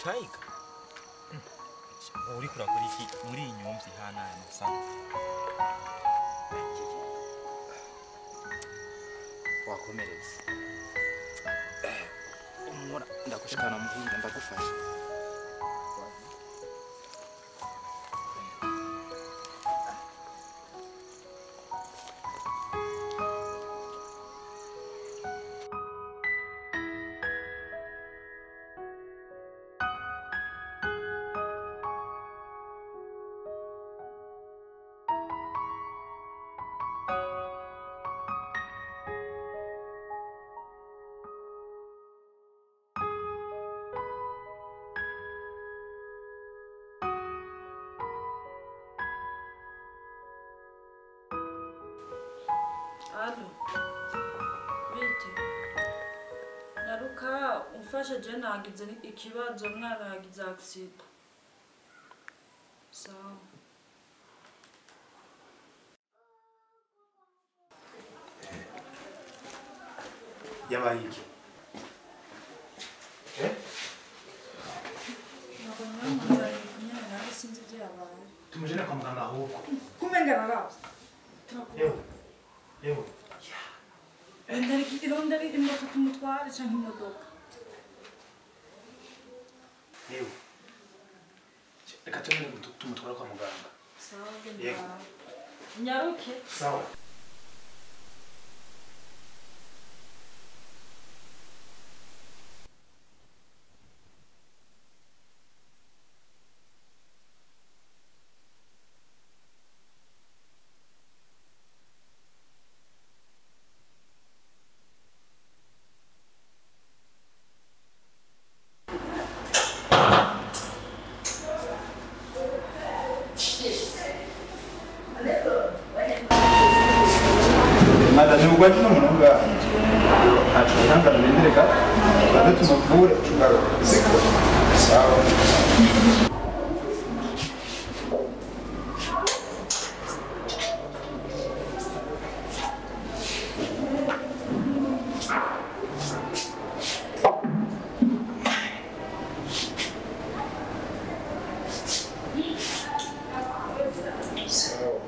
Tiger uri kurakora iki muri iyi nyumvyi hana aya masaha wakomeretse umura ndagushikana muhinga ndagufasha Alo, bite naruka umfashe je nagize ikibazo umwana yagize accident sawa yabaye iki ntabwo nyamuzanye kunyene nawe sinzi ibyo yabaye tumujene kwa muganga ahubwo kumenga naravye yewe yewe irondera imoto tumutware canke imodoka yewe reka tumene tumutwara kwa muganga sawa Yego. genda nyaruke sawa madani ugwaje no munonga ntaco ihangana bendereka turaze tumuvure tugaruka siko sawa sawa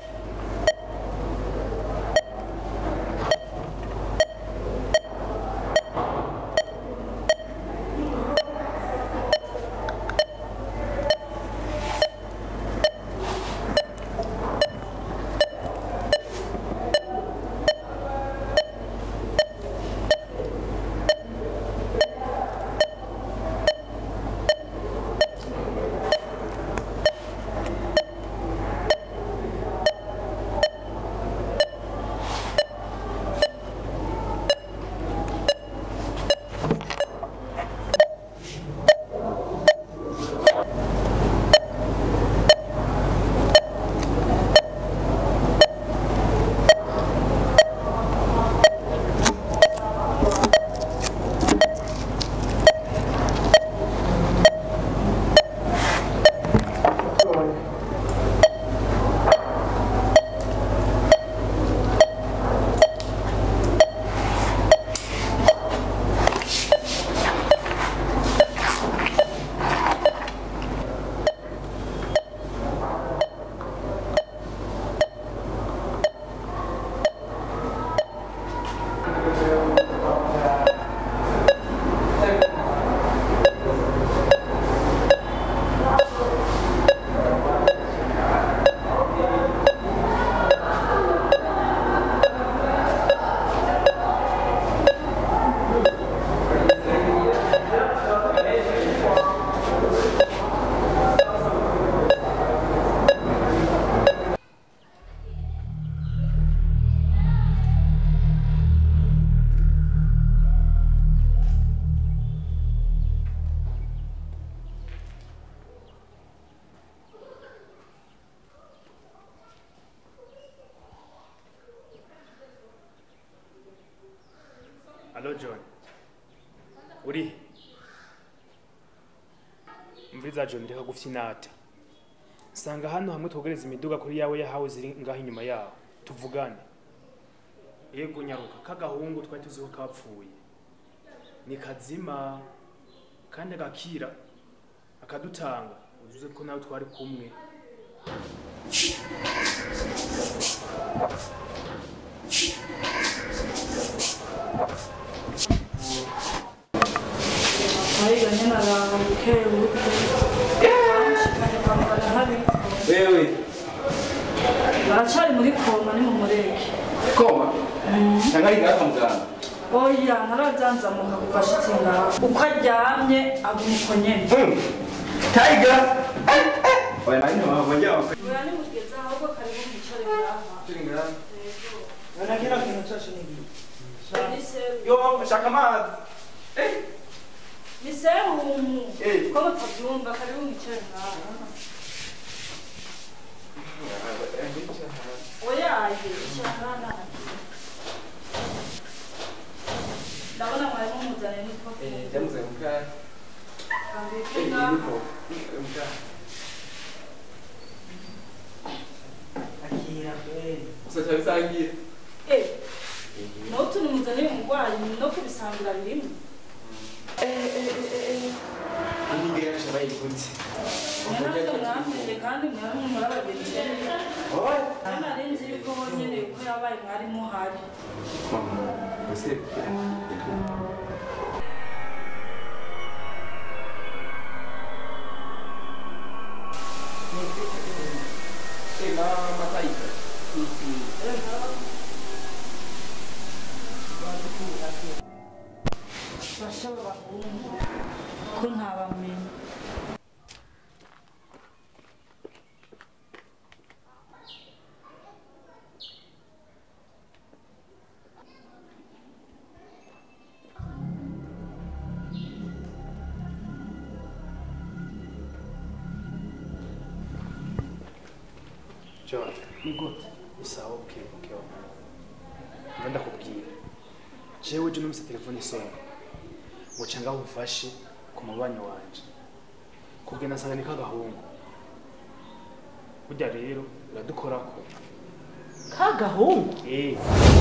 Allo John. Uri? Mviriza John reka gufyinata. Sanga hano hamwe twogereza imiduga kuri yawe yahawe ziri ngaho inyuma yaho. Tuvugane. Yego nyaruka kagahungu twari tuzi ko kapfuye. Ni kazima kandi agakira akadutanga uzuze ko nawe twari kumwe ayiga nyine aranga bukebuke bamushikanye kwa muganga ntabiko wewe baracari muri koma ni mu mureke koma cyangwa ari ngaha muganga oya ntarabyanzamuka kuva ashitse ngaho uko aryamye aguma uko nyene tayiga oya nani wabonye oya nimugeze ahubwo karibu mwicare ngaha Wana kila kintu cyose ni igihe. ni serumu yo shaka amazi ni serumu Eh. ko mutabyumva karibu mwicare ngaha oya aye icara ngaha ndabona mwari mumuzaniye nitwo jamuze mukaya kambike ngaha Akira kweli. usacha bisangiye Eh, n'utu nimuzaniye umurwayi no kubisangira birimo Ini ngira shabaye gute mwanavyo mwamenye kandi mwaramwe muri abagenzi oya kandi arenze yuko nyene yuko yabaye mwari muhari use basha b'abahungu ko ntabamenye John ni gute isawa okay okay mba ndakubwira jewe je numvise telefone isonga ngo canga umfashe ku mubanyi wanje kubwe nasanga ni kagahungu burya rero uradukorako kagahungu eh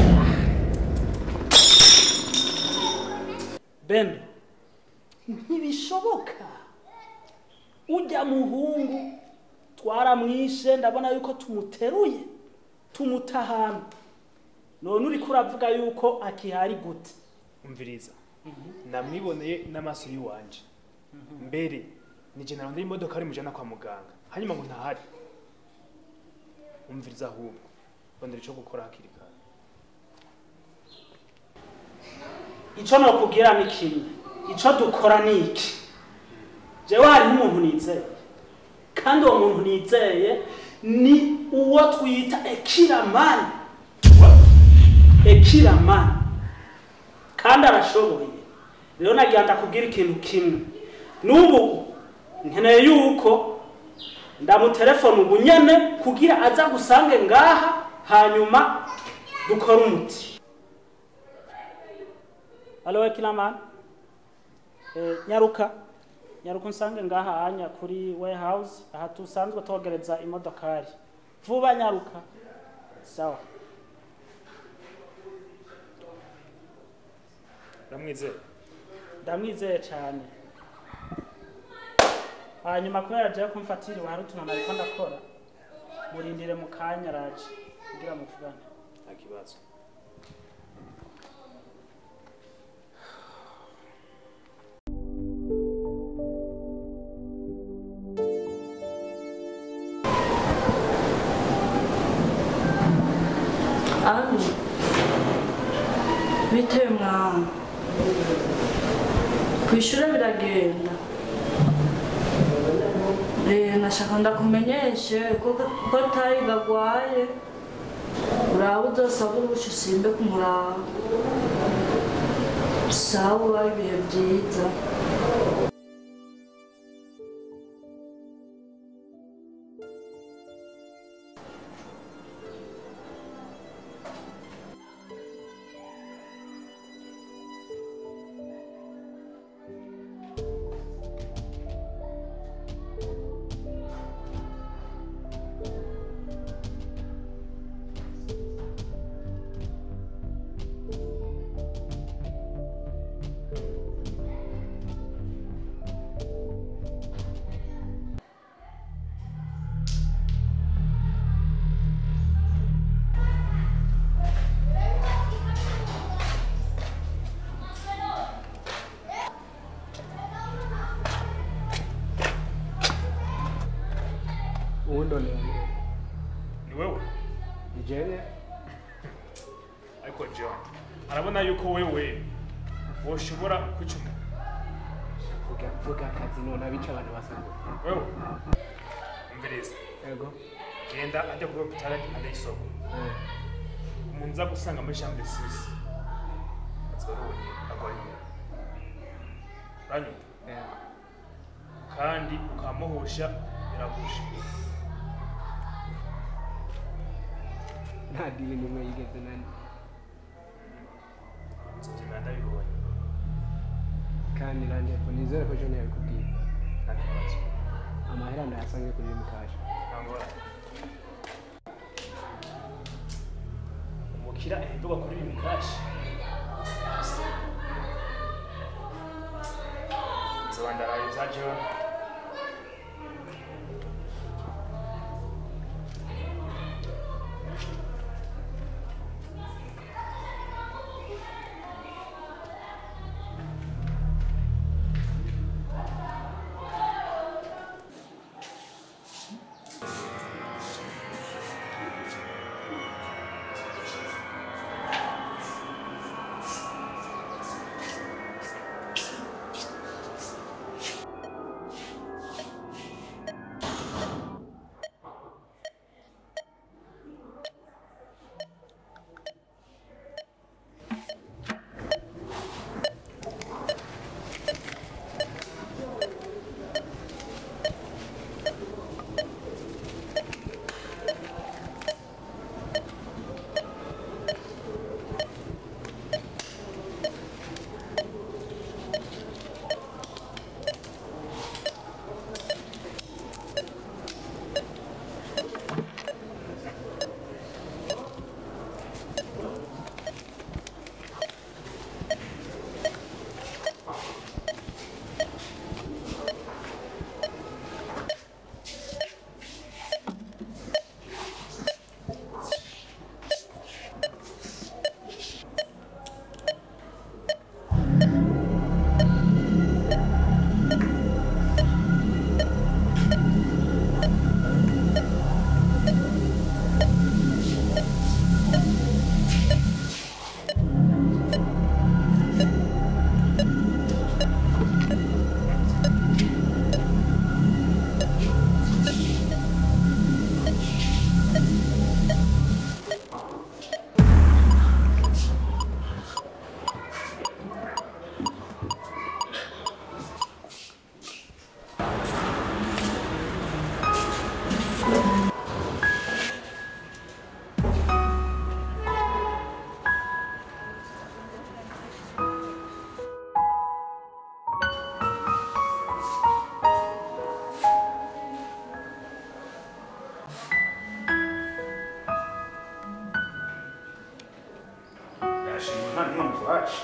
bene ntibishoboka ujya muhungu twaramwishe ndabona yuko tumuteruye tumuta ahantu none uriko uravuga yuko akihari gute umviriza namwiboneye n'amaso y'iwanje mbere nije narondera imodoka ari mujana kwa muganga hanyuma ngo ntahari umviriza ahubwo rondera ico gukora hakiri kare ico nokubwira ni kimwe ico dukora ni iki jewe hariho umuntu nizeye kandi uwo muntu nizeye ni uwo twita ekiramani ekiramani kandi arashoboye rero nagira ndakubwira ikintu kimwe n'ubu nkeneye yuko ndamutelefona ubu nyene kugira aza gusange ngaha hanyuma dukore umuti Alo Kilaman. Eh, nyaruka. Nyaruka unsange ngaha anya kuri warehouse aha tusanzwe togereza imodokari. Vuba nyaruka. Sawa. uramwizera Ndamwizeye cyane. Hanyuma kubera je kumfatira hari utuntu nariko ndakora. Murindire mu kanya raje kugira muvugane. nta kibazo Alo. Bitewe mwana. Kwishura biragenda. Eh, nashaka ndakumenyeshe ko ko tayi gagwaye. Uraba uzosaba urushi usimbe kumuraba. Sawa ubaye ibihe byiza. uwundi onera neza ni wewe ni jewe ariko john arabona yuko wewe woshobora kwica umuntu vuga vuga akazi none abica abantu basanzwe wewe umviriza yego genda ajya kuri hopitali impande y'isoko Eh, umuntu uza gusanga muri chambre sisi azoba ari wenyine agwaye umuntu uranyumva eh. kandi ukamuhusha biragusha nta dili nimwe yigeze nani nzogenda ndabibonye kandi randepo nizere ko jone yabikubwiye nta kibazo amahera ndayasange kuri rimukasha nta ngorane umukira ahindurwa kuri bimwe kashi nzoba ndaraye ibya john yashimwe nta mpamvu wacu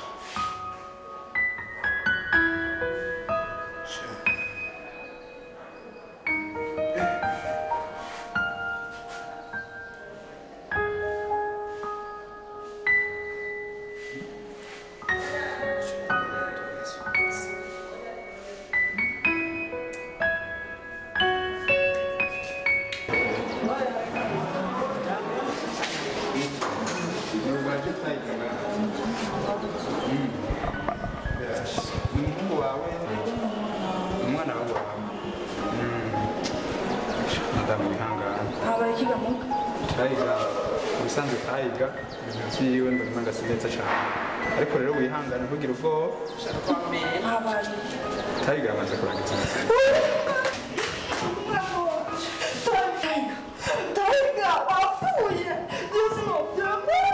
ni umuhungu wawe ni umwana wawe madamu wihangana habaye ikigamuka turayiga ubusanzwe turayiga ibintu byiwe ndabona ngasa neza cyane ariko rero wihangane ntugire ubwoba habaye turayiga yamaze kurangiza amasomo Taiga wapfuye byose nobyemera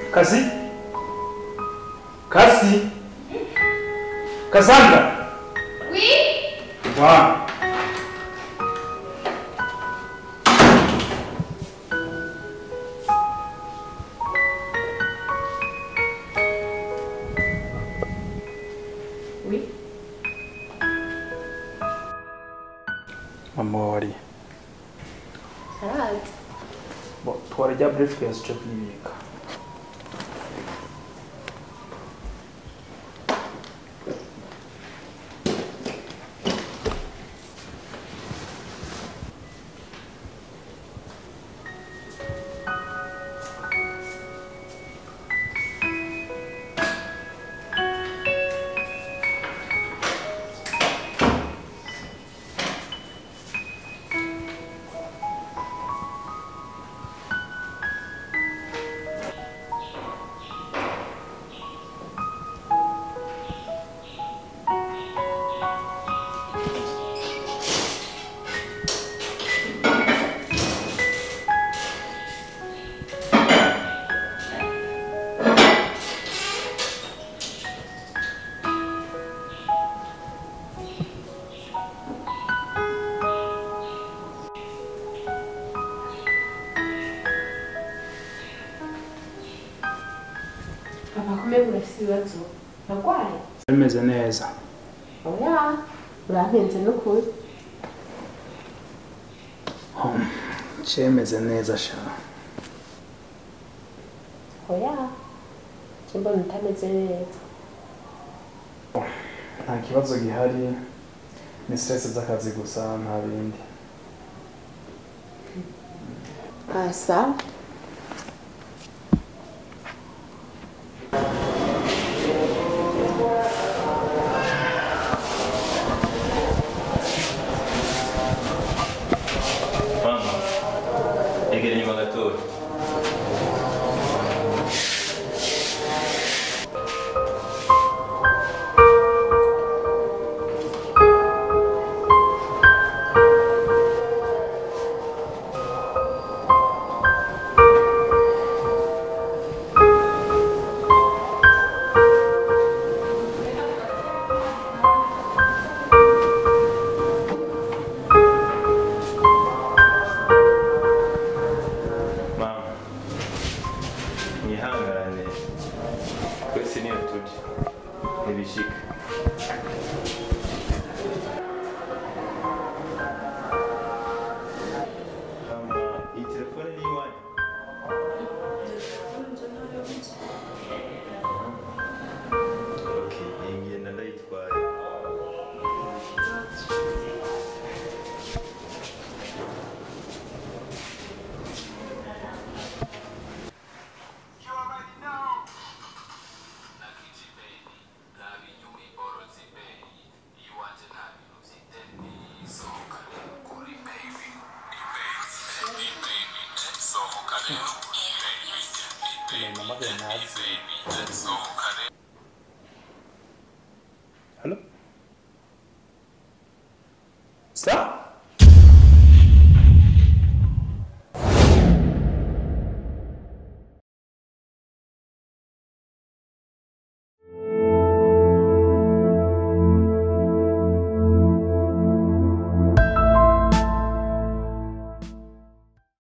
Kasi? Kasi? Cassandra? Oui Wa. Oui mama wari arazi bo twarya briefcase cyo kwibika papa kumenya urafise ibibazo uragwaye Bimeze neza. oya urampenze n'ukuri cyemeze neza sha oya cimbona utameze neza nta kibazo gihari ni stress z'akazi gusa nta bindi asa mama egera inyuma gatoya mama mwihangane twese niyo turi ntibishika mama iyi telefone ni iwanyu okay iyi ngenda ndayitwaye mama ntazi